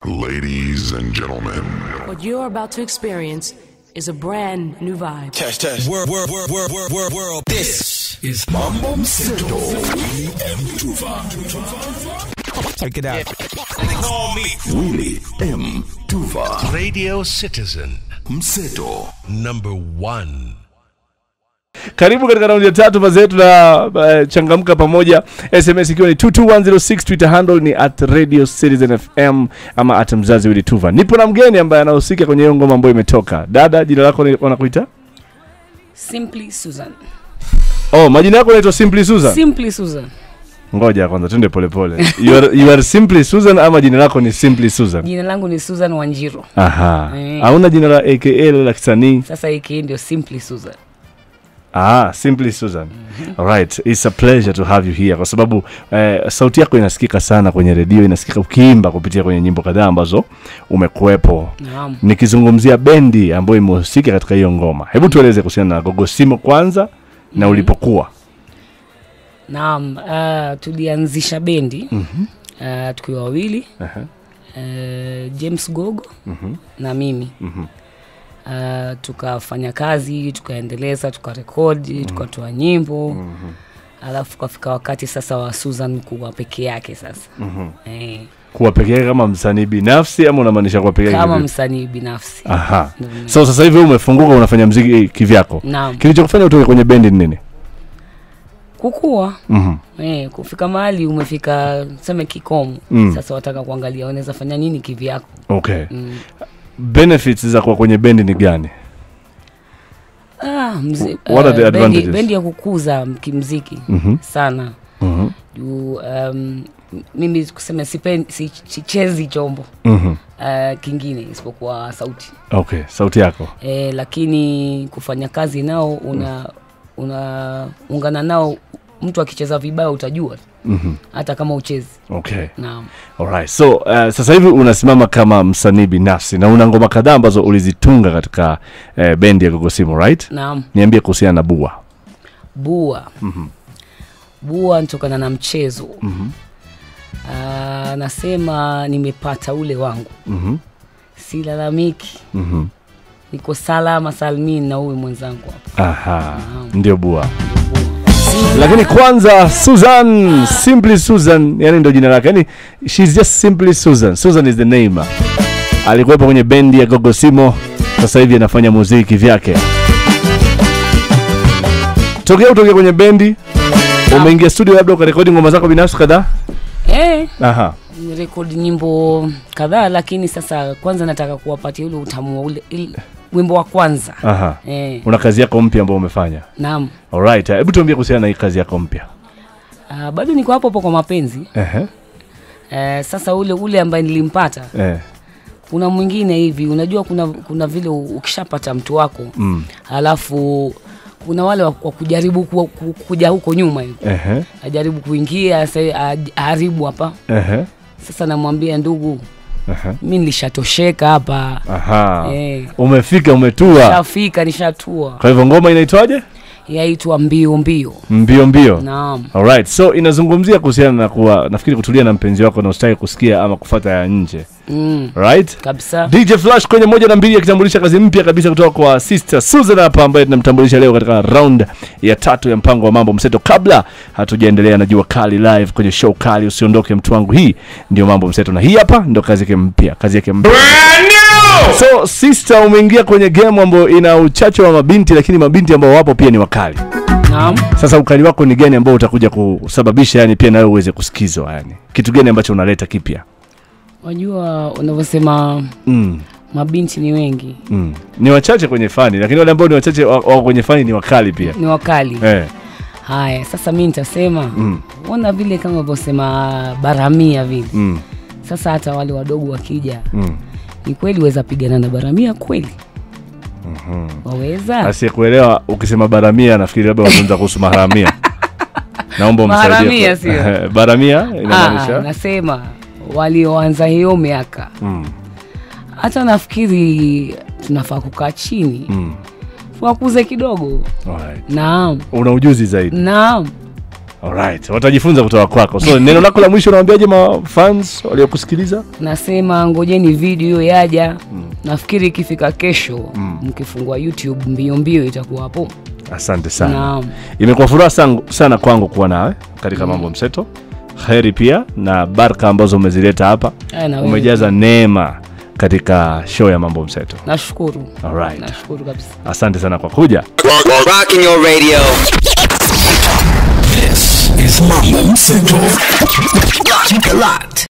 Ladies and gentlemen, What you're about to experience is a brand new vibe. Test, test. World, world, world, world, world, world, world. This is Mambo Mseto Willy M. Tuva. Check it out. Call me Willy M. Tuva. Radio Citizen Mseto number one. karibu katika raundi ya tatu mazetu na uh, changamka pamoja sms ikiwa ni 22106 twitter handle ni at radio citizen fm ama at mzazi wili tuva nipo na mgeni ambaye anahusika kwenye hiyo ngoma ambayo imetoka dada jina lako ni- wanakuita Simply Susan. oh majina yako naitwa simply susan Simply Susan. ngoja kwanza twende polepole you are, you are simply susan ama jina lako ni simply susan Jina langu ni Susan Wanjiro. aha Eh. hauna jina la aka la kisanii Sasa hiki ndio Simply Susan. Ah, simply Susan. Alright, it's a pleasure to have you here kwa sababu eh, sauti yako inasikika sana kwenye redio, inasikika ukiimba kupitia kwenye nyimbo kadhaa ambazo umekuwepo. Naam. Nikizungumzia bendi ambayo imehusika katika hiyo ngoma, hebu tueleze kuhusiana na Gogosimo kwanza na ulipokuwa. Naam, uh, tulianzisha bendi Mhm. uh, tukiwa wawili Aha. uh, James Gogo Mhm. na mimi Mhm. uh, tukafanya kazi tukaendeleza tukarekodi tukatoa nyimbo alafu tukafika wakati sasa wa Susan kuwa peke yake sasa Mhm. eh, Kuwa peke yake kama msanii binafsi ama unamaanisha kuwa peke yake? kama kivipi? msanii binafsi Aha. Ndio mimi. So sasa hivi wewe umefunguka unafanya mziki kivyako. Naam. Kilichokufanya utoke kwenye bendi ni nini? kukua Mhm. Eh, kufika mahali umefika seme kikomo Mm. sasa wataka kuangalia unaweza fanya nini kivyako Okay. mm. Benefits za kuwa kwenye bendi ni gani? ah, mzi, What are the eh, bendi, advantages? bendi ya kukuza kimziki Mhm. sana Mhm. juu um, mimi kusema sipen- si- sichezi chombo Mhm. uh, kingine isipokuwa sauti Okay, sauti yako. eh, lakini kufanya kazi nao una unaungana nao mtu akicheza vibaya utajua Mhm. hata kama uchezi Okay. naam Alright. So uh, sasa hivi unasimama kama msanii binafsi na una ngoma kadhaa ambazo ulizitunga katika uh, bendi ya Gogosimo, right? naam Niambie kuhusiana na Bua. bua Mhm. bua ntokana na mchezo Mhm. Ah, nasema nimepata ule wangu Mhm. silalamiki Mhm. niko salama salmini na huyu mwenzangu hapa Aha. Naam. Ndio Bua. Lakini kwanza Susan, simply Susan, yani ndio jina lake. Yani she's just simply Susan. Susan is the name. Alikuwepo kwenye bendi ya Gogosimo, sasa hivi anafanya muziki vyake. Tokea utoke kwenye bendi, umeingia studio labda ukarekodi ngoma zako binafsi kadhaa? eh, Aha. nirekodi nyimbo kadhaa lakini sasa kwanza nataka kuwapatia ule utamu wa ule il, wimbo wa kwanza Aha. eh, Una kazi yako mpya ambayo umefanya. naam Alright. Hebu tuambie kuhusiana na hii kazi yako mpya. Ah, bado niko hapo hapo kwa mapenzi Ehe. eh, sasa ule ule ambaye nilimpata Eh. kuna mwingine hivi unajua kuna kuna vile u- ukishapata mtu wako Mm. alafu kuna wale wa, wa kujaribu ku, ku, kuja huko nyuma hivi Ehe. ajaribu kuingia sa- aj- aharibu hapa Ehe. sasa namwambia ndugu Ehe. mi nilishatosheka hapa Aha. Eh. Umefika umetua. shafika nishatua Kwa hivyo ngoma inaitwaje? yaitwa mbio mbio Mbio mbio. naam Alright. So inazungumzia kuhusiana na kuwa nafikiri kutulia na mpenzi wako na usitaki kusikia ama kufuata ya nje. mm, Right? kabisa DJ Flash kwenye moja na mbili akitambulisha kazi mpya kabisa kutoka kwa Sister Susan hapa ambaye tunamtambulisha leo katika round ya tatu ya mpango wa mambo mseto. Kabla hatujaendelea na jua kali live kwenye show kali, usiondoke mtu wangu. Hii ndio mambo mseto, na hii hapa ndio kazi yake mpya, kazi yake mpya. So Sister, umeingia kwenye game ambayo ina uchache wa mabinti, lakini mabinti ambao wapo pia ni wakali. naam Sasa ukali wako ni gani ambao utakuja kusababisha yani pia nawe uweze kusikizwa yani? Kitu gani ambacho unaleta kipya? wajua unavyosema Mm. mabinti ni wengi Mm. Ni wachache kwenye fani, lakini wale ambao ni wachache wa- wako kwenye fani ni wakali pia. ni wakali Eh. haya sasa mi nitasema Mm. ona vile kama unavyosema baramia vile Mm. sasa hata wale wadogo wakija Mm. ni kweli waweza pigana na baramia kweli waweza Asiyekuelewa ukisema baramia nafikiri labda wazungumza kuhusu maharamia. Naomba umsaidie. Maharamia sio? baramia Ah, inamaanisha nasema walioanza hiyo miaka mm. hata nafikiri tunafaa kukaa chini Mm. wakuze kidogo Alright. naam Una ujuzi zaidi. naam Alright, watajifunza kutoka kwako. So neno lako la mwisho unawaambiaje mafans waliokusikiliza? nasema ngojeni video hiyo yaja nafikiri ikifika kesho mkifungua youtube mbio mbio itakuwa hapo Asante sana. naam Imekuwa furaha sangu- sana kwangu kuwa nawe katika mambo mseto. Heri pia na baraka ambazo umezileta hapa. Aya, na wewe. Umejaza neema katika show ya mambo mseto. nashukuru Alright. nashukuru kabisa Asante sana kwa kuja. Rocking your radio. This is Mambo Mseto. Keep it locked.